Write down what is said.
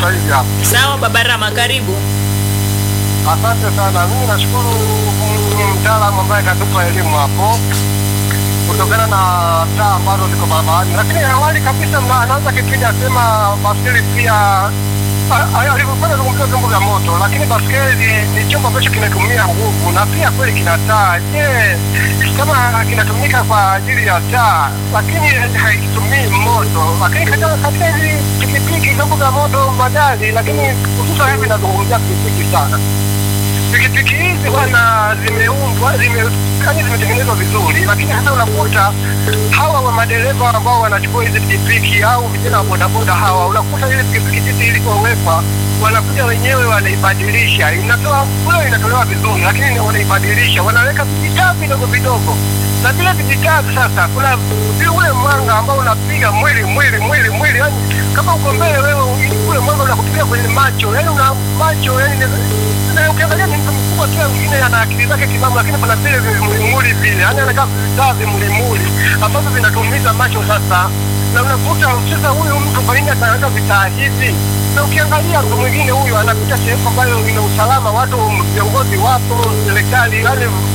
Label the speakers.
Speaker 1: sasa hivi hapa.
Speaker 2: Sawa baba Rama, karibu.
Speaker 1: Asante sana, mimi nashukuru mm, mtaalamu ambaye katupa elimu hapo kutokana na taa ambazo ziko barabarani, lakini awali kabisa mna- anaanza kipindi asema baskeli pia a- a- alivyofanya zungumzia vyombo vya moto, lakini baskeli ni chombo ambacho kinatumia nguvu na pia kweli kina taa. Je, kama kinatumika kwa ajili ya taa lakini haitumii moto, lakini katika katika hizi pikipiki, vyombo vya moto, magari, lakini hususan hivi nazungumzia pikipiki sana pikipiki hizi bwana zimeumbwa zime yani zimetengenezwa vizuri, lakini sasa unakuta hawa wa madereva ambao wanachukua hizi pikipiki au vijana wa bodaboda hawa, unakuta ile pikipiki jinsi ilivyowekwa, wanakuja wenyewe wanaibadilisha, inatoa kule inatolewa vizuri, lakini wanaibadilisha, wanaweka vijitaa vidogo vidogo na vile vijitaa sasa, kuna vile ule mwanga ambao unapiga mwili mwili mwili mwili, yani kama uko mbele wewe, ule mwanga unakupiga kwenye macho, yani una macho yani na ukiangalia ni mtu mkubwa tu, mwingine ana akili zake timamu, lakini kuna vile vimulimuli vile, yani anakaa vitaa vimulimuli ambavyo vinatumiza macho sasa, na unakuta sasa huyu mtu kwa nini anaweka vitaa hivi? Na ukiangalia mtu mwingine huyu anapita sehemu ambayo ina usalama, watu viongozi wapo, serikali yani